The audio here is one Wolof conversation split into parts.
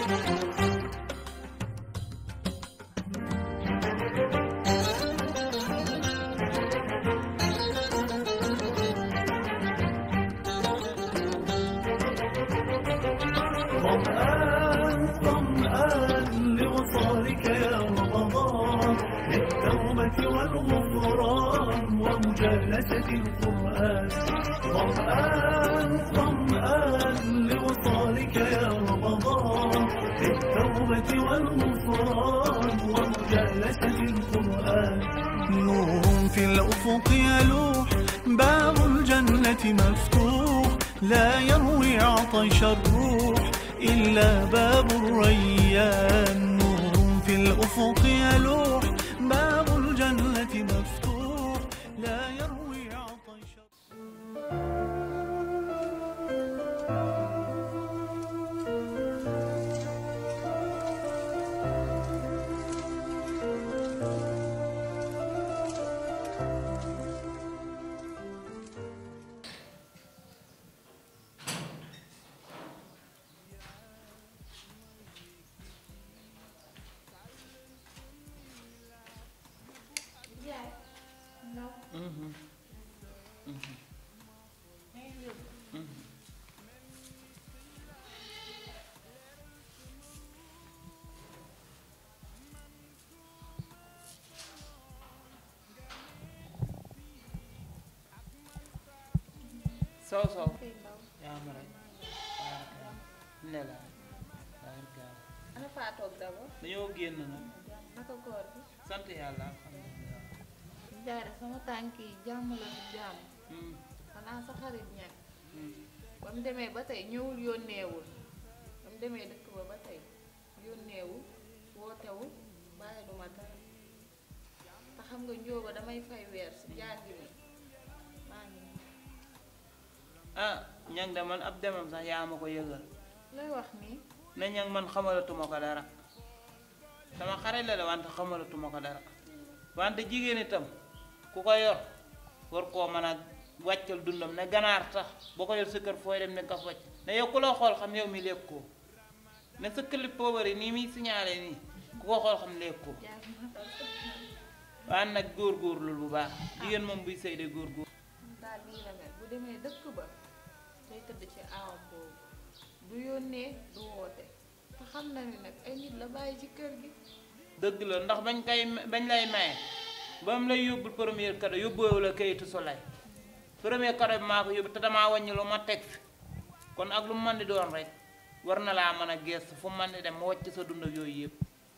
ظمآن ظمآن لوصالك يا رمضان للتوبة والغفران ومجالسة القرآن ظمآن ظمآن لوصالك يا رمضان للتوبة والغفران ومجالسة القرآن نور في الأفق يلوح باب الجنة مفتوح لا يروي عطش الروح إلا باب الريان نور في الأفق يلوح باب الجنة مفتوح لا يروي عطش Yaay ndaw sow sow kay ndaw yaa ma rek baarakaam ne la baarakaam ana faa toog daba dañoo génn nag naka góor bi sant yàlla alhamdulilah jaare sama tànk yi jàmm la du jàmm Hmm, xanaa sa xarit ñàkk hmm. ba mu demee ba tey ñëwul yónneewul ba mu demee dëkk ba ba tey yónneewul wootewul bàyyi du ma dara te xam nga njóoba damay fay weer si jàng mi maa ngi nii. ah ñang de man ab demam sax yaa ma ko yëgal looy wax nii ne ñang man xamalatuma ko dara sama xarit la de wante xamalatuma ko dara wante jigéen itam ku ko yor war koo mën a wàccal dundam ne ganaar tax boo ko yor sa kër fooy dem ne nga ko wàcc ne yow ku la xool xam yow mi lekk ko ne sa clip poobar yi nii muy signalé nii ku ko xool xam lekk ko jaar ma dal waaye nag góor-góorlu bu baax jigéen moom buy sëy de góor-góor daal lii la mel bu demee dëkk ba day tëdd ci aawam boobu du yónnee du woote te xam na ni nag ay nit la bàyyi ci kër gi dëgg la ndax bañ koy bañ lay maye ba mu lay yóbbul premier cadeau yóbbuwewu la kayitu solay premier cadeau bi maa ko yóbbu te damaa wàññi lu ma teg fi kon ak lu mu mën di doon rek war na laa mën a gestu fu mu mën di dem ma wàcc sa dund ak yooyu yëpp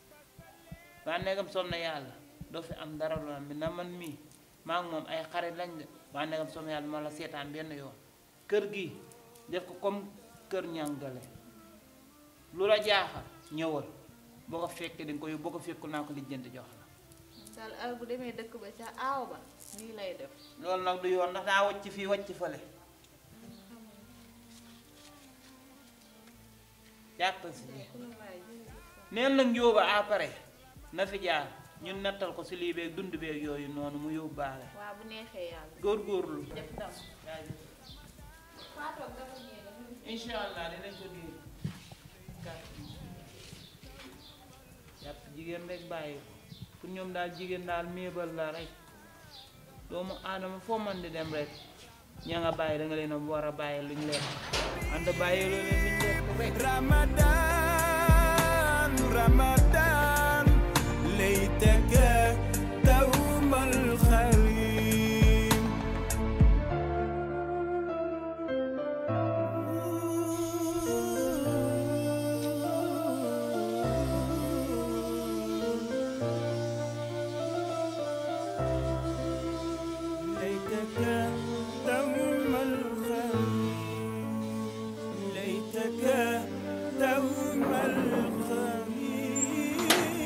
waa neegam som na yàlla doo fi am dara lu am bi na man mii maa ngi moom ay xarit lañ de waa neegam som na yàlla ma la seetaan benn yoon kër gi def ko comme kër ñàngale lu la jaaxal ñëwal boo ko fekkee di nga ko yóbbu boo ko fekkul naa ko lijjanti jox la daal heure bu demee dëkk ba ca aaw ba nii lay def loolu nag du yoon ndax daa wàcc fii wàcc fële jàpp si lii ku la bàyyi jërëjëf neen nag njóoba après na fi jaar ñun nettal ko si lii beeg dund beeg yooyu noonu mu yóbbaale waa bu neexee yàlla góorgóorlu def dam jaajëf faatoog dafa ñëw incha allah dinañ ko diir jàpp jigéen rek bàyyi ko pour ñoom daal jigéen daal méebal la rek doomu aadama foo man di dem rek ña nga bàyyi da nga leen a war a bàyyi luñ lekk ànd bàyyi loo leen luñ lekk rek رمضان رمضان ليتك دوم الخريم ليتك دوم الخريم ليتك دوم الخميس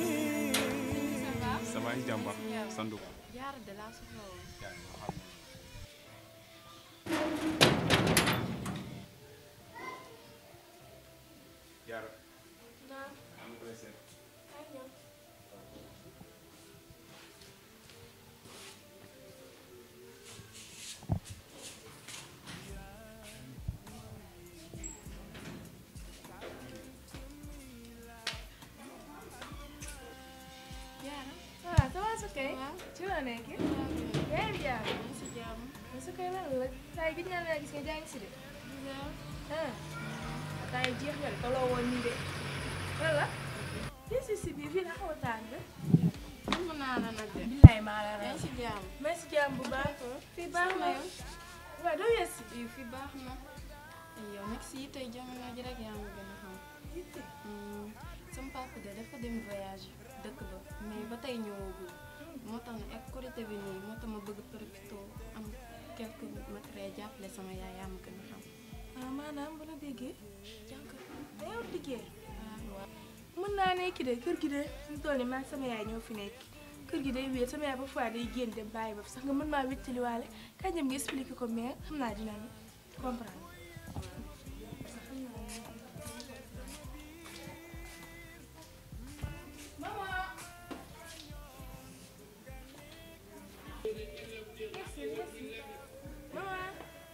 samay jàmba sandu ko jaar de laa soxla woon yaa ngi xam jaar naa am koy seet ay ñëw loo nekk yaa ngi jàmm si jàmm. mais su koy lan la saa yi gis naa la gis nga jàng si de ah saa yi jeex nga de toloo woon nii de wala fii si si biir fii la xaw a tàng mën naa la nag de. billaay maa la yaa raw ngi si jàmm. mais si jàmm bu baax fii baax na yow. waaw doo wees si yow fi baax na. yow nag si tey jamono ji rek yaa ma gën a xam. yitte sama papa de dafa dem voyage dëkk ba mais ba tey ñëwagul moo tax nag ak korité bi nii moo tax ma bëgg profité am quelque matériel jàppale sama yaay yaa ma gën a xam. ah maanaam bu la déggee jànk dayoo liggéey waaw waaw. mën naa nekk de kër gi de fi mu toll nii man sama yaay ñoo fi nekk kër gi day wéet sama yaay ba fois day génn dem bàyyi ba sax nga mën maa wéttaliwaale kañ dem nga expliqué ko mais xam naa dina comprendre. maman. merci merci maman.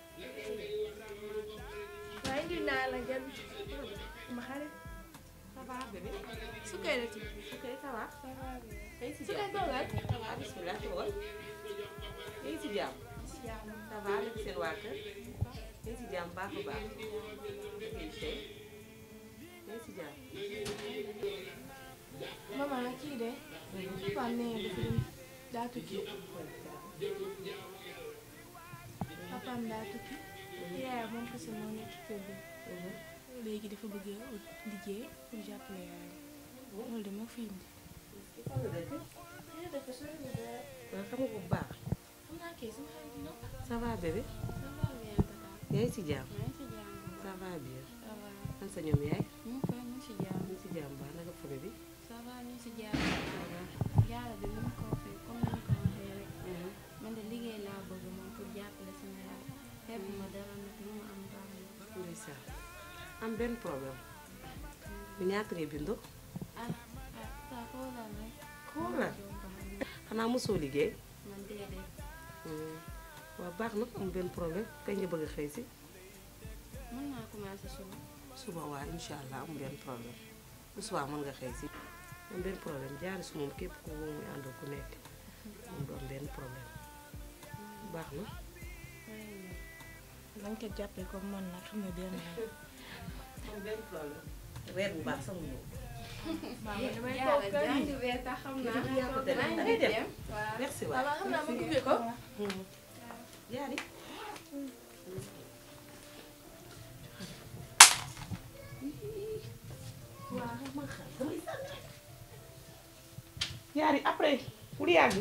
waaye indi naa la jël ma xarit. Ça va bébé su koy la tudd. Ok, ça va Tey si su koy jàmm toogal. Ça va bismillah toogal Tey si jàmm Ça va lépp seen waa kër Tey si jàmm baax a baax Tey tey Tey si jàmm maman kii de. papaam nee na dafa dem daa tukki. papaam daa tukki. yaayam moom kese moo nekk ci kër gi. léegi dafa bëgg a ut liggéey pour jàppale yaayam. loolu de moo fi indi. Fan nga dëkk nee dafa sori bu baax. Man xam nga bu baax xam naa kay sama xarit dina. Ça va bébé ça va bien tata. yaa ngi si jàmm maa ngi si jàmm bu Ça baax. va bien ça va. An sa ñoom yaay ñu ngi fa ñu ngi si jàmm. ñu ngi si jàmm baax naka famille bi ça va ñu ngi si jàmm. Ça va jaara bi mu ko waxee comme ni ko waxee rek. man de liggéey laa bëgg moom pour jàppale sama yaay. xeeb ma dara nag lu ma am baax na. ndeysaan am benn problème bu ñaata ngay bindoo ah ah ça xoolal rek. xoolal Jom baax na. xanaa mosoo liggéey man déedéet. waaw baax na am benn problème kañ nga bëgg a xëy si mën naa commencé suba. suba waa incha allah am benn problème bu subaa mën nga xëy si am benn problème jaari su moom képp ku muy àndal ku nekk moom du am benn problème baax na nañ ko jàppee comme man nag xam ne benn am benn problème weer bu baax sax mu ñëw maman damay jaara toog kër jàng yi. bee tax xam Kii naa. dafa yaa ko dem maa da ngi ngay dem dem. waaw. merci waay maman xam naa ma gunge ko. jaari waaw man xam damay sànni jaari après pour yàgg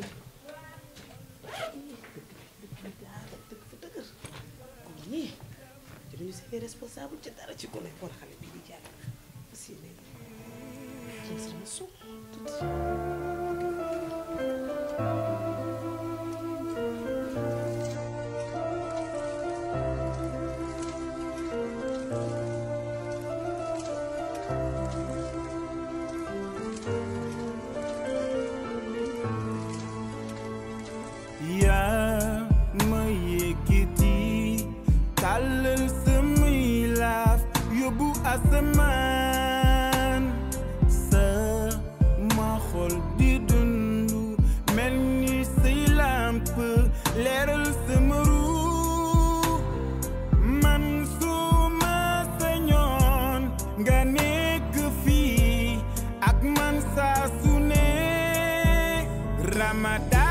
ñii dañu seen responsable ci dara ci gone xool xale bi di jàng aussi ne jël sama suuf tuuti yaa ma yëkkati tàllal samay laaf yóbbu asamaan sa ma xol di dundu mel ni say làmp leeral sama ruu man su ma sañoon nga nekk fii ak man saa su ne Ramadan